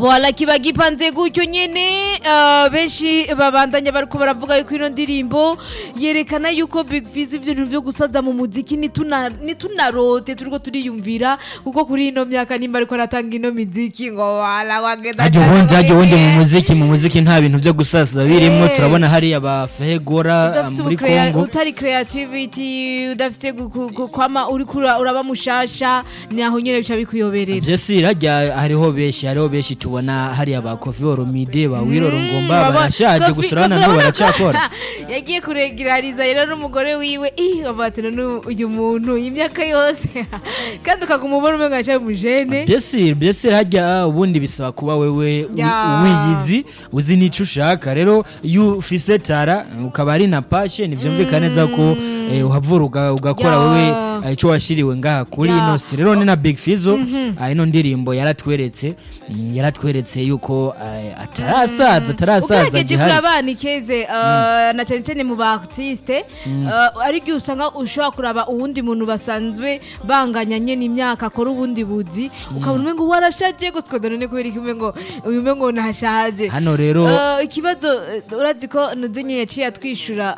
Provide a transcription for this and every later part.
voila kiba gipanze gutyo nyene eh, benshi babandanya bariko baravuga yuko ino ndirimbo yerekana yuko Big Fizz ivyo bintu vyo gusaza mu muziki nituna nitunarote turiko turiyumvira kuko kuri ino myaka nimba ariko aratanga ino miziki ngo wala wagenda hajya cyane ubundi hajya ubundi mu muri- muziki mu muziki nta bintu byo gusaza birimo Eh. turabona hariya ba fehegora udafite muri ubukrea- kongo utari creativity udafite gu- gu- gu- kwama uriko ura- uraba mushasha naho nyene bica bikuyoberera byose hajya hariho benshi hariho benshi tubona hariya ba kofi oromide ba wiroro ngomba Baba- barashaje Kofi- gusa urabona Kofi nabo urabona ko- baracyakora yagiye kuregirariza rero n'umugore wiwe ih bavuga ati none uyu muntu imyaka yose kandi ukaguma ubona umenga acaye umujene byose byose hajya ubundi bisaba kuba wewe wi- Ya. wiyizi uzi n'icyo ushaka rero iyo ufise tara ukaba ari na pashe ntibyumvikana neza ko eh, uhavura uga- ugakora Ya. wewe eh, icyo washiriwe ngaha kuri Ya. ino si rero ni na big fizo ah, ino ndirimbo yaratweretse mm, yaratweretse yuko eh, atarasaza atarasaza ugerageje gihari kuraba ni keze uh, na cyane cyane mu ba artiste uh, ari byo usanga ushobora kuraba uwundi muntu basanzwe banganya nyene imyaka akora ubundi buzi ukabona umengo warashaje gusa ukabona none kubera iki umengo uyu umengo ntashaje hano rero Uh, ikibazo uh, urazi ko nuzinye yaciye atwishura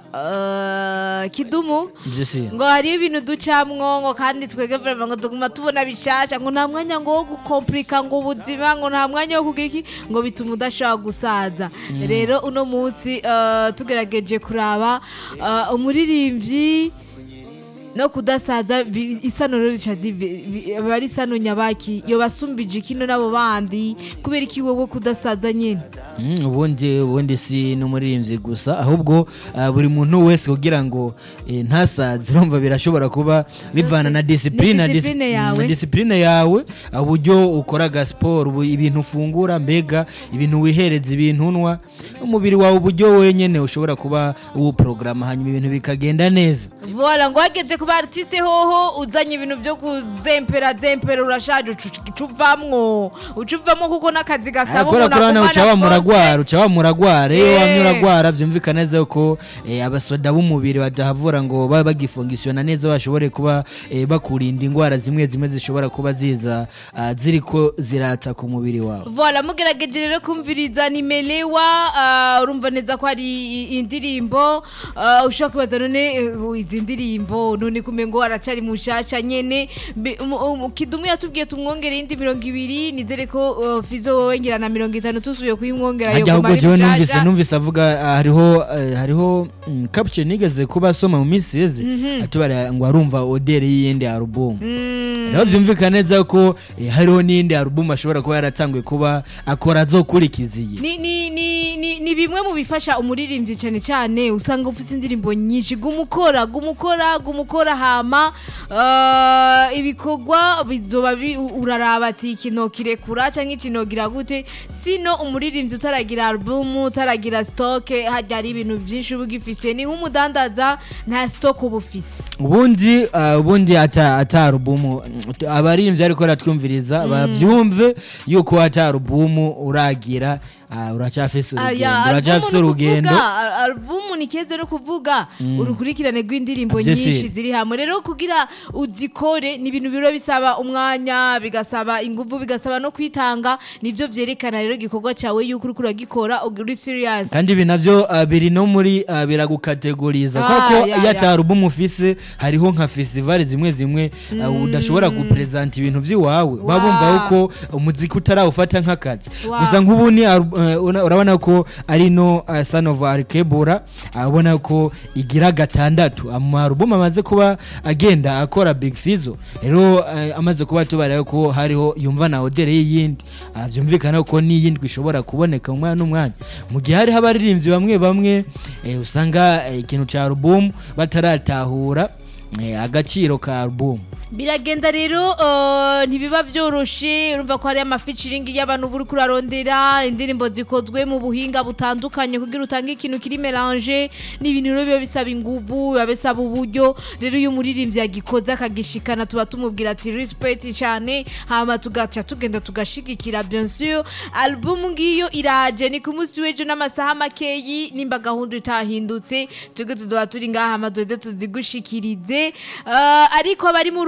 uh, kidumu byose ngo hariyo ibintu ducamwo ngo kandi twebwe vraiment ngo tuguma tubona bishasha ngo nta mwanya ngo wo gukomplika ngo ubuzima ngo nta mwanya wo kugira iki ngo bituma udashobora gusaza rero uno munsi uh, tugerageje kuraba uh, umuririmbyi no kudasaza bi- isano rero rica zive- bi- aba ari isano nyabaki yo basumbije kino n'abo bandi kubera iki wowe kudasaza nyene Mm, ubundi ubundi si n'umuririmbyi gusa ahubwo ah, buri muntu wese kugira ngo eh, ntasaze urumva birashobora kuba bivana na disipurine na discipline yawe. disipurine yawe ah, uburyo ukoraga siporo ubu- ibintu ufungura mbega ibintu wihereza ibintu unwa umubiri wawe uburyo wenyine ushobora kuba uwuporogaramu hanyuma ibintu bikagenda neza Voila ngo wageze ku ba artiste hoho uzanye ibintu byo kuzempera zempera urashaje ucu- ucuvamwo ucuvamwo kuko n'akazi gasaba kubera ko urabona uca akumana wamuragwara uca wamuragwara iyo Eh. wamye uragwara byumvikana neza ko eh, abasoda b'umubiri badahavura ngo babe bagifungisiona neza bashobore kuba eh, bakurinda indwara zimwe zimwe zishobora kuba ziza ah, ziriko ziratsa ku mubiri wawe Voila mugerageje rero kumviriza nimelewa uh, urumva neza ko hari i- indirimbo uh, ushobora kwibaza none eh, izi ndirimbo none kumengo aracari mushasha nyene Mbe- umu- umu- kidumu yatubwiye tumwongere indi mirongo ibiri nizere ko uh, fizo wowe ngira na mirongo itanu tusubiye kuyimwongera hajya yoguma ahubwo ari jewe mushasha. numvise numvise avuga ah, hariho eh, hariho mm, caption nigeze kuba asoma mu minsi yeze atubara ngo arumva odere y'iyindi alubumu rero byumvikana neza ko eh, hariho n'iyindi alubumu ashobora kuba yaratanguye kuba akora azokurikiza iyi ni, ni, ni, ni, ni bimwe mu bifasha umuririmbyi cyane cyane usanga ufite indirimbo nyinshi gumukora gumukora gumukora hama uh, ibikorwa bizoba bi- u- uraraba ati ikino kirekura cyangwa ikino gira gute sino umuririmbyi utaragira album utaragira stock hajya hari ibintu byinshi uba ugifise ni nk'umudandaza nta stock uba ufise ubundi ah, ubundi ata ata alubumu mm, abaririmbyi ariko baratwumviriza babyumve yuko ata alubumu uragira ah, uracyafise urugendo Aya, uracyafise album ni urugendo ukuvuga, al- album ni keza no kuvuga urukurikirane rw'indirimbo Byose. nyinshi ziri hamwe rero kugira uzikore ni ibintu biro bisaba umwanya bigasaba ingufu bigasaba no kwitanga nibyo vyerekana rero igikorwa cawe yuko uriko uragikora uri serious kandi ibi navyo ah, biri no muri ah, biragukategoriza Ah, kuko ya, iyo ata ya. alubumu ufise hariho nka festivali zimwe zimwe ah, udashobora gupresenta ibintu vy'iwawe baba bumva yuko umuziki utarawufata nk'akazi Wow. gusa nk'ubu ni alu- eh, una- urabona ko ari no ah, son of arkebura abona ko igira gatandatu amarubumu amaze kuba agenda akora big fizo rero eh, amaze kuba tubara ko hariho yumva na odere y'iyindi Ah, byumvikana ko n'iyindi ishobora kuboneka umwanya n'umwanya mu gihe hariho abaririmbyi bamwe bamwe eh, usanga eh, ikintu ca alubumu bataratahura eh, agaciro ka alubumu biragenda rero uh, ntibiba byoroshe urumva ko hari amaficiringi y'abantu buri kurarondera indirimbo zikozwe mu buhinga butandukanye kugira utange ikintu kiri melange ni ibintu rero biba bisaba inguvu biba bisaba uburyo rero iyo umuririmbyi yagikoze akagishikana tuba tumubwira ati respect cyane hama tugaca tugenda tugashigikira bien sûr album ngiyo iraje ni ku munsi w'ejo n'amasaha makeyi nimba gahunda itahindutse twebwe tuzoba turi ngaha hama duheze tuzigushikirize uh, ariko abari muri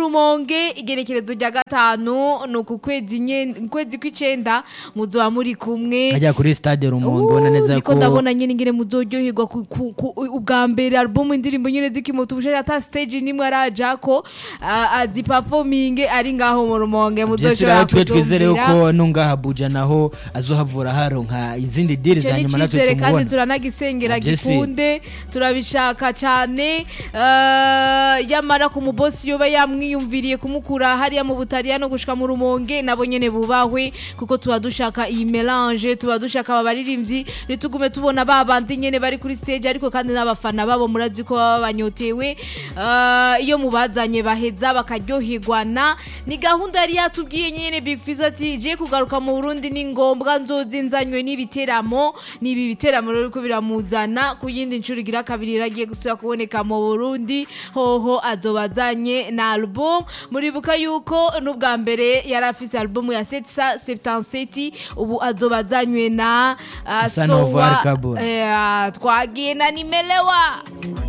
rumonge igerekerezo rya gatanu ni uku kwezi nye- kwezi kw'icenda muzoba muri kumwe ajya kuri stade rumonge ubona neza niko ko ndabona nyine ngene muzoryoherwa ku- ku- ku- ubwa mbere album indirimbo nyine zikimoto ubushake ata stage nimwe arajako ah, aziperforminge ari ngaho mu rumonge byose muzoshobora rero twe twizere kutumvira. ko nungaha Abuja naho azohavura haronka izindi diri icyo za ni nyuma natwe icyizere kandi tumubona turanagisengera Jesse. gikunde turabishaka cyane eh, yamara ku mubosi yoba yamwiyumviriye kumukura hariya mu butaliyano gushika mu rumonge nabo nyene bubahwe kuko tuba dushaka iyi melange tuba dushaka aba baririmbyi ntitugume tubona ba bandi nyene bari kuri stage ariko kandi n'abafana babo murazi ko baba banyotewe Eh, iyo mubazanye baheza bakaryoherwana ni gahunda yari yatubwiye nyene Big Fizzo ati je kugaruka mu Burundi ni ngombwa nzozi nzanywe n'ibiteramo nibi biteramo rero ko biramuzana ku yindi nshuro igira kabiri iragiye gusubira kuboneka mu Burundi hoho azobazanye na album muribuka yuko n'ubwa mbere yari afise album ya 777 ubu azobazanywe na uh, Son of Al Kabura. eh, twagiye na nimelewa